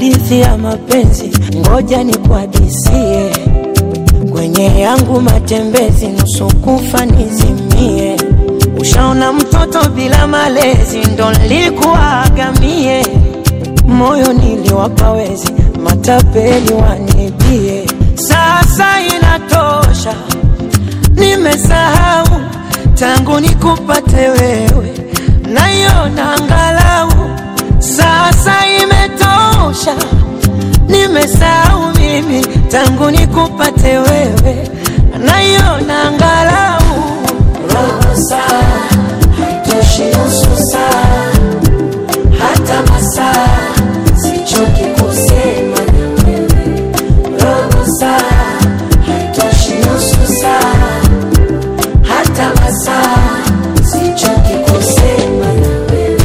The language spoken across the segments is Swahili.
hadithi ya mapenzi, ngoja nikuhadisie. Kwenye yangu matembezi, nusu kufa nizimie. Ushaona mtoto bila malezi, ndo nilikuagamie. Moyo niliwapa wezi, matapeli wanibie. Sasa inatosha, nimesahau tangu nikupate wewe, naiona angalau sasa imetosha, nimesahau mimi tangu nikupate wewe, naiona angalau robo saa haitoshi, nusu saa hata masaa, sichoki kusema na wewe, robo saa haitoshi, nusu saa hata masaa, sichoki kusema na wewe.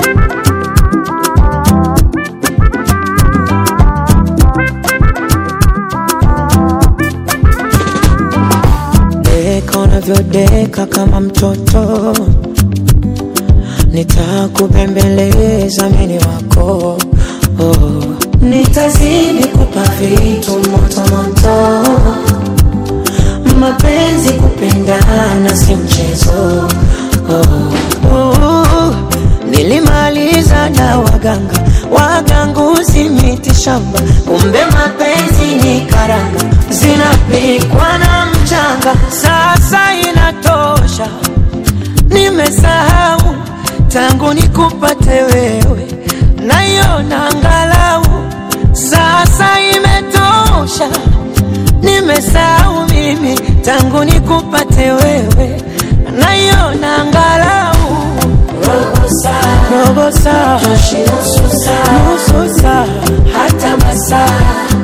Deka unavyodeka kama mtoto, nitakubembeleza mini wako oh. Nitazidi kupa vitu moto moto, mapenzi kupendana si mchezo oh. Oh. Nilimaliza na waganga waganguzi miti shamba, kumbe mapenzi ni karanga zinapikwa na mchanga. Sasa inatosha, nimesahau tangu nikupate wewe, naiona angalau sasa imetosha, nimesahau mimi tangu nikupate wewe, naiona angalau robo saa, robo saa, nusu saa, nusu saa, hata masaa